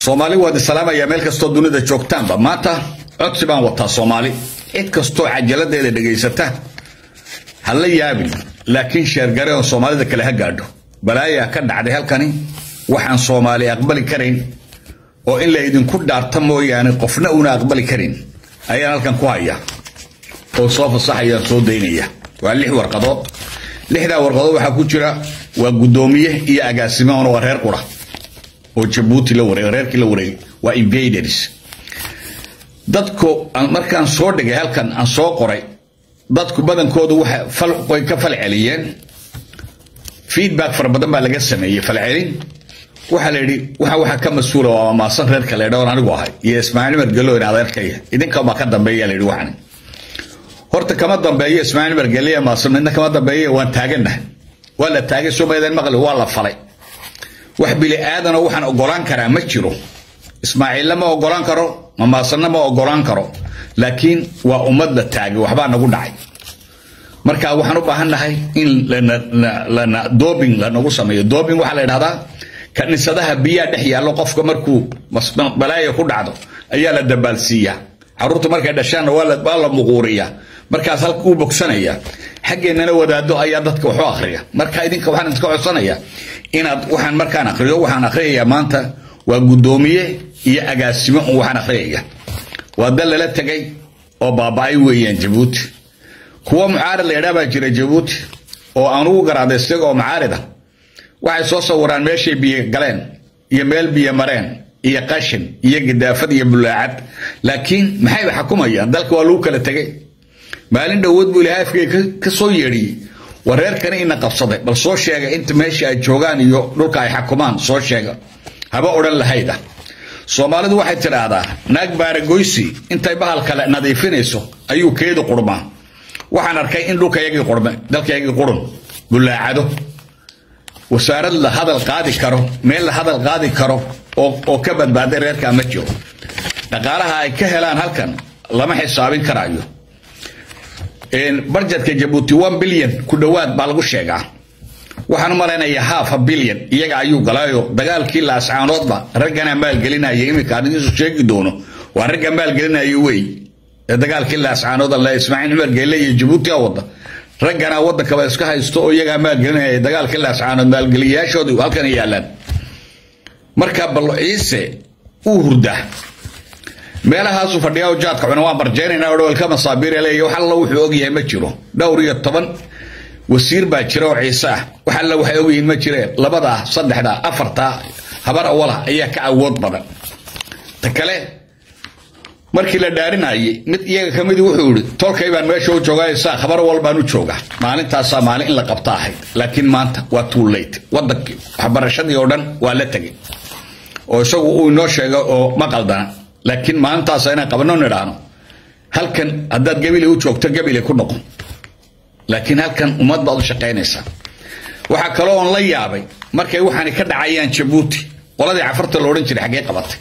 soomaali waad islaamaya meel kastoo dunida joogtaanba maanta codsi baan wataa soomaali cid kastoo cajaladeeda dhegaysata ha la yaabin laakiin sheergare oo soomaalida kale ha gaadho balaayaa ka dhacday halkani waxaan soomaali aqbali karayn oo in la idinku dhaarta mooyaane qofna una aqbali karin ayaan halkan ku haya oo soo fasaxayaan soo daynaya waa lix warqadood lixdaa warqadood waxaa ku jira waa guddoomiye iyo agaasimahoona waa reer qura oo jabuuti la wareeg reerkii la wareegay waa invaders dadku markaan soo dhigay halkan aan soo qoray dadku badankoodu way ka falceliyeen feedback fara badan baa laga sameeyey falcelin waxaa la yidhi waxa waxa ka mas-uula waa maasan reerka la yidhahoon anigu ahay iyo ismaaciil margelo in adeerkaya idinka baa ka dambeeya la yidhi waxani horta kama dambeeyo ismaaciil margeliya maasan midna kama dambeeya waan taaganahay waa la taagay somaalidan maqli waa la falay wax bili aadana waxaan ogolaan karaa ma jiro ismaaciilla ma ogolaan karo mamaasanna ma ogolaan karo laakiin waa ummad la taagay waxbaa nagu dhacay marka waxaan u baahannahay in lana dobing lanagu sameeyo dobing waxaa la yidhahdaa kaniisadaha biyaa dhex yaallo qofka markuu balaaya ku dhacdo ayaa la dabaalsiiyaa caruurta markay dhashaanna waa la muquuriyaa markaas halka uu bogsanaya xaggeennana wadaado ayaa dadka waxu akhriya marka idinka waxaan idinka codsanaya inaad waxaan markaan akhriyo waxaan akhriyayaa maanta waa guddoomiye iyo agaasimo un waxaan akhriyaya waa dal lala tegay oo baaba-ay weeyaan jabuuti kuwa mucaarid la yadhaa baa jira jabuuti oo aan ugu garaaday isaga oo mucaarida waxay soo sawiraan meeshay biyo galeen iyo meel biyo mareen iyo qashin iyo gidaafad iyo bulaacad laakiin maxay xukumayaan dalka waa lagu kala tegay maalin dhowood buu ilahay afkeyga ka soo yeedhiyey war reerkani ina qabsaday bal soo sheega inta meesha ay joogaan iyo dhulka ay xakumaan soo sheega haba odhan lahayda soomaalidu waxay tidhaahdaa naag baaragoysi intay bahal kale nadiifinayso ayuu keedu qurmaa waxaan arkay in dhulkayagii qurme dalkayagii qurun bulaacado wasaarad la hadal qaadi karo meel la hadal qaadi karo oo ka badbaaday reerkaa ma jiro dhaqaalaha ay ka helaan halkan lama xisaabin karaayo barjetka jabuuti one bilyan ku dhowaad baa lagu sheegaa waxaan u malaynayaa half a bilyan iyaga ayuu galaayo dagaalkii laascaanoodba ragganaa maalgelinaya iminka aan idiinsu sheegi doono waa ragga maalgelinayo wey ee dagaalkii laascaanood alle ismaaciil cumar geelle iyo jabuuti a wada ragganaa waddankaba iska haysto oo iyagaa maalgelinaya dagaalkii laascaanood maalgeliyayaashoodu halkan yaalaan marka bal ciise uu hurdaa meelahaasu fadhiyaa jaadka cuna waan barjeynayna o dhowelka masaabiir leeya wax alla wuxuu ogyahay ma jiro dhowr iyo toban wasiir baa jira oo ciise ah wax alla waxay ogyihiin ma jireen labadaa saddexdaa afartaa habar awala ayaa ka awood badan ta kale markii la dhaarinayay mid iyaga ka midii wuxuu yihi tolkay baan meesha u joogaysaa khabar wal baan u joogaa maalintaasaa maalin in la qabta ahayd laakiin maanta waa too late wadankii waxbarashadii oo dhan waa la tegay oo isagu uu inoo sheegay oo ma qaldana laakiin maalintaasa inaan qabano nidhaahno halkan haddaad gabile u joogto gabile ku noqon laakiin halkan ummad baad u shaqaynaysaa waxaa kaloo on la yaabay markay waxaani ka dhacayaan jabuuti qoladii cafarta la odhan jiray xaggee qabatay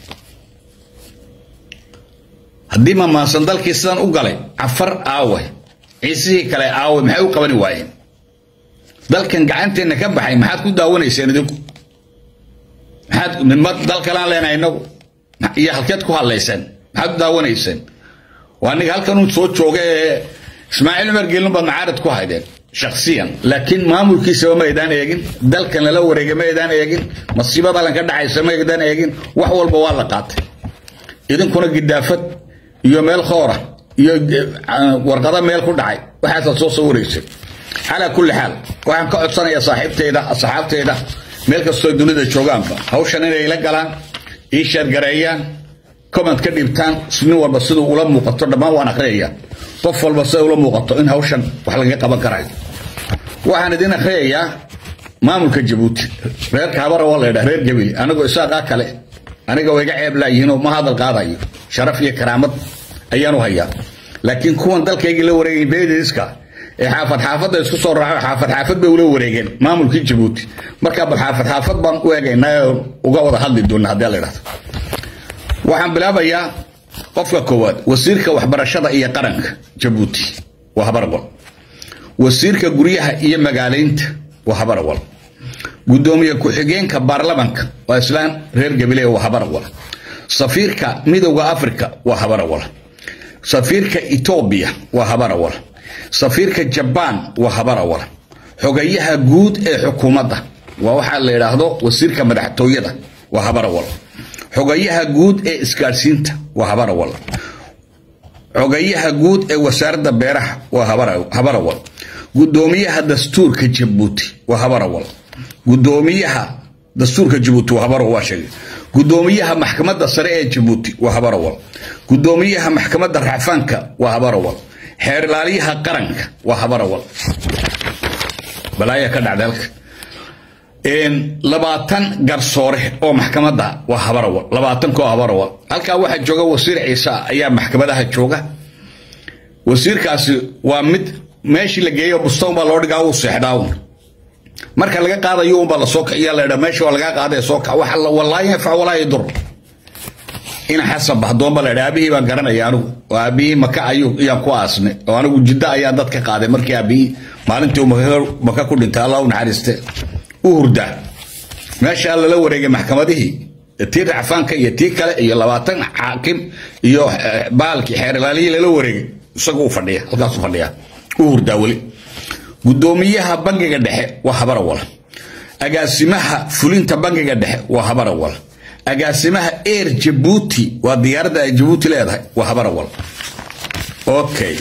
haddii mamaasan dalkii sidan u galay cafar aawe ciisihii kale aawe maxay u qabani waayeen dalkan gacanteenna ka baxay maxaad ku daawanayseen idinku maxaad midma dal kalaan leenahay inagu iyo halkeed ku hadlayseen maxaad u daawanayseen waa ninga halkan uu soo jooga ee ismaaciil cumar geelin baad macaarid ku haydeen shaksiyan laakiin maamulkiisaba ma aydaan eegin dalkan lala wareegay ma aydaan eegin masiibada halkan ka dhacaysa ma aydaan eegin wax walba waa la qaatay idinkuna gidaafad iyo meel khoora iyo warqado meel ku dhacay waxaasaad soo sawiraysay calaa kulli xaal waxaan ka codsanayaa saaxiibteyda asxaabteyda meel kastoo dunida joogaanba hawshan inay la galaan ii sheergareeyaan comment ka dhibtaan nin walba siduu ula muuqato dhammaan waan akhriyayaa qof walba siday ula muuqato in hawshan wax laga qaban karayo waxaan idin akhriyayaa maamulka jabuuti reerka habara waa laydhaha reer gabili anigoo isaaqaa kale aniga way iga ceeb laayihiinoo ma hadal qaadayo sharaf iyo karaamad ayaan u hayaa laakiin kuwan dalkaygii la wareegay beediska ee xaafad xaafadda isku soo raaco xaafad xaafad bay ula wareegeen maamulkii jabuuti markaa bal xaafad xaafad baan u eegaynaa uga wada hadli doona haddii la idhahdo waxaan bilaabayaa qofka koowaad wasiirka waxbarashada iyo qaranka jabuuti waa habarwal wasiirka guryaha iyo magaalaynta waa habarwal gudoomiye ku-xigeenka baarlamanka waa islaan reer gabile waa habarwal safiirka midowda africa waa habarawal safiirka etoobiya waa habarawal safiirka jabaan waa habarawal xogayaha guud ee xukuumadda waa waxaa la yidhaahdo wasiirka madaxtooyada waa habarawal xogayaha guud ee isgaadhsiinta waa habarawal xogayaha guud ee wasaaradda beeraha waa habarawal gudoomiyaha dastuurka jabuuti waa habarawal gudoomiyaha dastuurka jabuuti waa habarawal waa sheegay gudoomiyaha maxkamadda sare ee jabuuti waa habarawal gudoomiyaha maxkamadda racfaanka waa habarawal xeer ilaaliyaha qaranka waa habarawal balaaya ka dhacda halka labaatan garsoore oo maxkamadda waa habarawal labaatankoo habarawal halkaa waxaa jooga wasiir ciise ayaa maxkamadaha jooga wasiirkaasi waa mid meeshii la geeyo bustown baa loo dhigaa uu seexdaawn marka laga qaadayo unbaa lasoo kiciya laydha meesha waa lagaa qaadaya soo kac waxa walaa yanfac walaa yadur ina xasan bahdoon baa laydha aabihii baan garanaya anigu oo aabihii maka ayuu iyaan ku aasnay oo anigu jiddo ayaa dad ka qaaday markii aabihii maalintii uu maka ku dhintay allah u naxariiste u hurdaa meeshaa lala wareegay maxkamadihii tii racfaanka iyo tii kale iyo labaatan xaakim iyo baalkii xeer ilaalihii lala wareegay isagu u fadhiya halkaasuu fadhiya u hurdaa weli gudoomiyaha bangiga dhexe waa habarawal agaasimaha fulinta bangiga dhexe waa habarawal agaasimaha air jabuuti waa diyaaradda ay jabuuti leedahay waa habarawal okay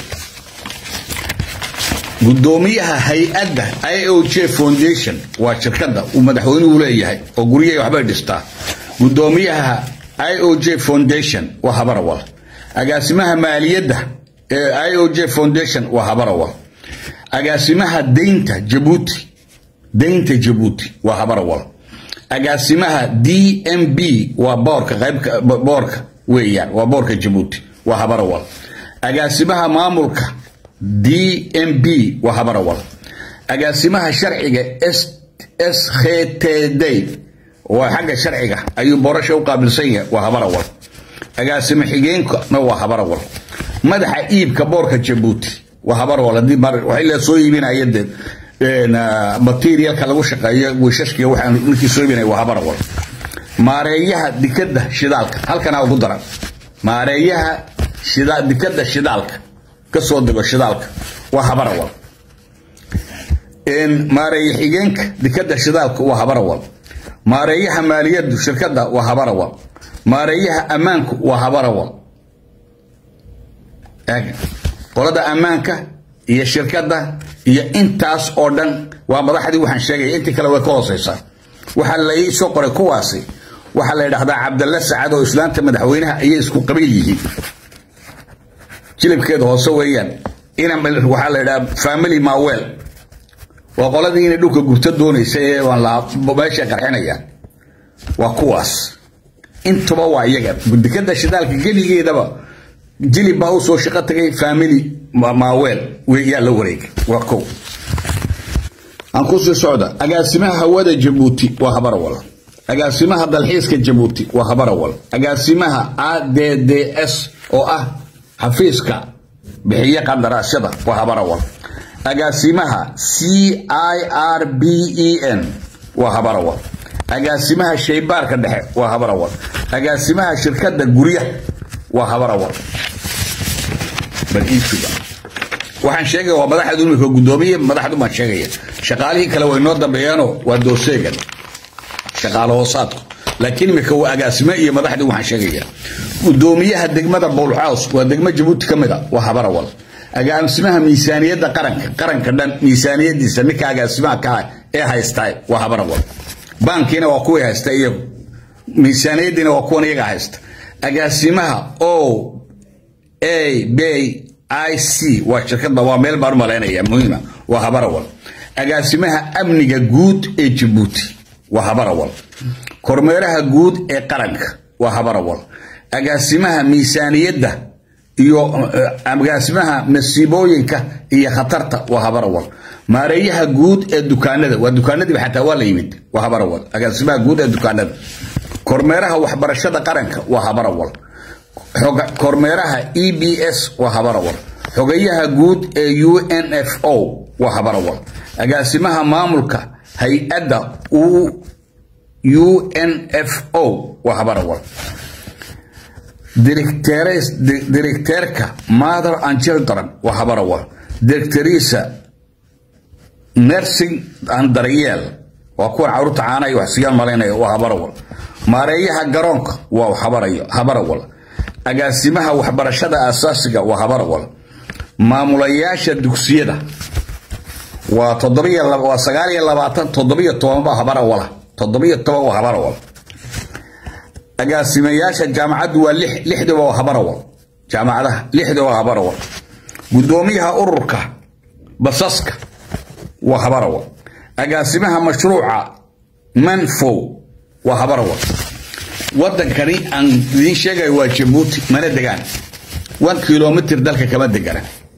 gudoomiyaha hay-adda i o j foundation waa shirkadda uu madaxweynuhu leeyahay oo guryahay waxbay dhistaa gudoomiyaha i o j foundation waa habarawal agaasimaha maaliyadda ee i o j foundation waa habarawal agaasimaha deynta jabuuti deynta jabuuti waa habarawal agaasimaha d m b waa boorka qaybka boorka weeyaan waa boorka jabuuti waa habarawal agaasimaha maamulka d m b waa habarawal agaasimaha sharciga s k t d waa xagga sharciga ayuu boorasha u qaabilsan yahay waa habarawal agaasimo xigeenkana waa habarawal madaxa iibka boorka jabuuti waa habarawal haddii waxay la soo iibinaya dee materialka lagu shaqeeyo wiishashkiga waxaan markii soo iibinaya waa habarawal maareeyaha dikadda shidaalka halkanaa ugu daran maareeyaha shida dikadda shidaalka kasoo dego shidaalka waa habarawal maareeye xigeenka dikadda shidaalka waa habarawal maareeyaha maaliyadu shirkadda waa habarawal maareeyaha ammaanku waa habarawal qolada ammaanka iyo shirkadda iyo intaas oo dhan waa madaxdii waxaan sheegaya intii kale way ka hooseysaa waxaa lai soo qoray kuwaasi waxaa la yidhahdaa cabdalla sacad oo islaanta madaxweynaha ayay isku qabiil yihiin jilibkeeda hoose weeyaan ina waxaa la yidhaha family mawel waa qoladii inay dhulka gubto doonaysa ee waan la meesha qarxinayaan waa kuwaas intuba waa iyaga dikada shidaalka geligeedaba jilib baa usoo shaqo tagay family mawel yaa la wareegay waa kow aan kusii socda agaasimaha hawada jabuuti waa habarawal agaasimaha dalxiiska jabuuti waa habarawal agaasimaha a d d s oo ah xafiiska bixiye qandaraasyada waa habarawal agaasimaha c i r b e n waa habarawal agaasimaha shaybaarka dhexe waa habarawal agaasimaha shirkadda guryaha waa habarawal baliisuga waxaan sheegaya waa madaxdu imika gudoomiye madaxdu baan sheegaya shaqaalihii kale way noo dambeeyaanoo waa dooseegan shaqaalo hoosaadku laakiin imika waa agaasime iyo madaxdii waxaan sheegaya gudoomiyaha degmada bowlxaws waa degmo jabuuti ka mid a waa habarawal agaasimaha miisaaniyadda qaranka qaranka dhan miisaaniyadiisa ninka agaasimaha ka ah ee haystaa waa habarawal baankiina waa kuwii haysta iyagu miisaaniyadiina waa kuwan iyaga haysta agaasimaha o a b i c waa shirkadda waa meel baan u malaynaya muhiima waa habarawal agaasimaha amniga guud ee jabuuti waa habarawal kormeeraha guud ee qaranka waa habarawal agaasimaha miisaaniyadda iyo agaasimaha masiibooyinka iyo khatarta waa habarawal maareeyaha guud ee dukaanada waa dukaanadiiba xataa waa la yimid waa habarawal agaasimaha guud ee dukaanada kormeeraha waxbarashada qaranka waa habarawal kormeeraha e b s waa habarawal xogayaha guud ee u n f o waa habarawal agaasimaha maamulka hay-adda u n f o waa habarawal directeerka mother and children waa habarawal directoriisa nursing and daryeel waa kuwan caruurta caanaya wax siiyaan malaynaya waa habarawal maareeyaha garoonka waa habarayo habarawal agaasimaha waxbarashada aasaasiga waa habarawal maamulayaasha dugsiyada waa toddobiyo waa sagaal iyo labaatan toddobiyo toban baa habarawala toddobiyo toban waa habarawal agaasimayaasha jaamacaddu waa lix lixdiba waa habarawal jaamacadaha lixdiba waa habarawal guddoomiyaha ururka basaska waa habarawal agaasimaha mashruuca manfow waa habarawal wadankani aan idiin sheegayo waa jabuuti mana degaan one kilomitr dalka kama degana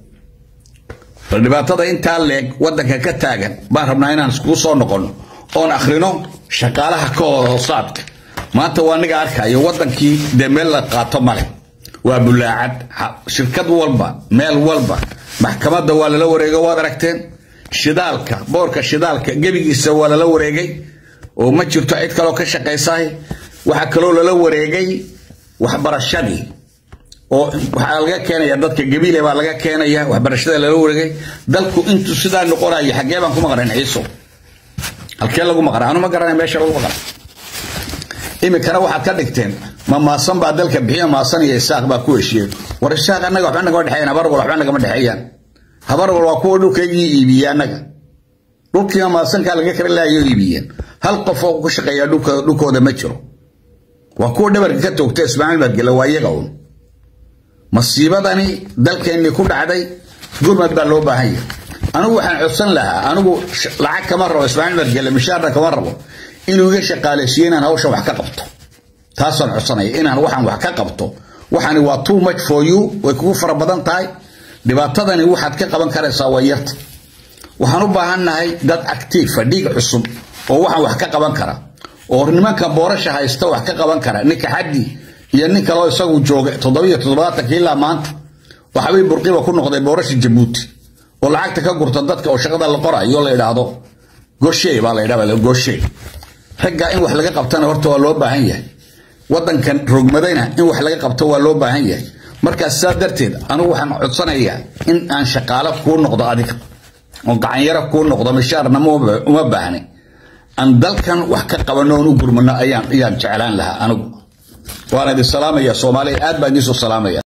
bal dhibaatada intaa leeg wadanka ka taagan baan rabnaa inaan iskugu soo noqono oon akhrino shaqaalaha ka hoosaadka maanta waa niga arkayo wadankii dee meel la qaato male waa bulaacad shirkad walba meel walba maxkamadda waa lala wareego waad aragteen shidaalka boorka shidaalka gebigiisa waa lala wareegay oo ma jirto cid kaloo ka shaqaysahay waxaa kaloo lala wareegay waxbarashadii oo waxaa laga keenaya dadka gabiile baa laga keenaya waxbarashada lala wareegay dalku intuu sidaa noqonayo xaggee baan ku maqnayn ciiso halkee lagu maqnaa anu ma garanay meesha lagu maqnaa iminkana waxaad ka dhigteen ma maasan baa dalka bixiya maasan iyo isaaq baa ku heshiiyey war isaaq annaga waxba nagama dhexeeyaan habarwal waxba nagama dhexeeyaan habarwal waa kuwa dhulkaygii iibiye annaga dhulkiiba maasankaa laga kala laayo iibiyeen hal qof oo ku shaqeeya dhulkooda ma jiro waa kuwa dhabarka ka toogta ismaaciil madgele waa iyaga un masiibadani dalkeennii ku dhacday gurmad baa loo baahan yahay anigu waxaan codsan lahaa anigu lacag kama rabo ismaaciil madgele mishaarna kama rabo inuu iga shaqaaleysiiyo inaan hawshan wax ka qabto taasaan codsanaya inaan waxaan wax ka qabto waxani waa too much for you way kugu fara badan tahay dhibaatadani waxaad ka qaban karaysaa waa yarta waxaan u baahannahay dad actiifa dhiig cusub oo waxaan wax ka qaban kara oo nimanka boorasha haysta wax ka qaban kara ninka xaddi iyo nin kaloo isagu jooga toddobiyo toddobaatankii ilaa maanta waxbay burqiba ku noqday boorasha jabuuti oo lacagta ka gurta dadka oo shaqada la qorayo la idhaahdo goshe baa la idhahda goshe ragga in wax laga qabtana horta waa loo baahan yahay wadankan rogmadayna in wax laga qabto waa loo baahan yahay markaas saa darteed anigu waxaan codsanayaa in aan shaqaalo kuu noqdo adiga oo gacanyaro kuu noqdo mishaarna uma baahni aan dalkan wax ka qabano oon u gurmano ayaan ayaan jeclaan lahaa anigu waan idin salaamaya soomaaliya aad baan idiin soo salaamaya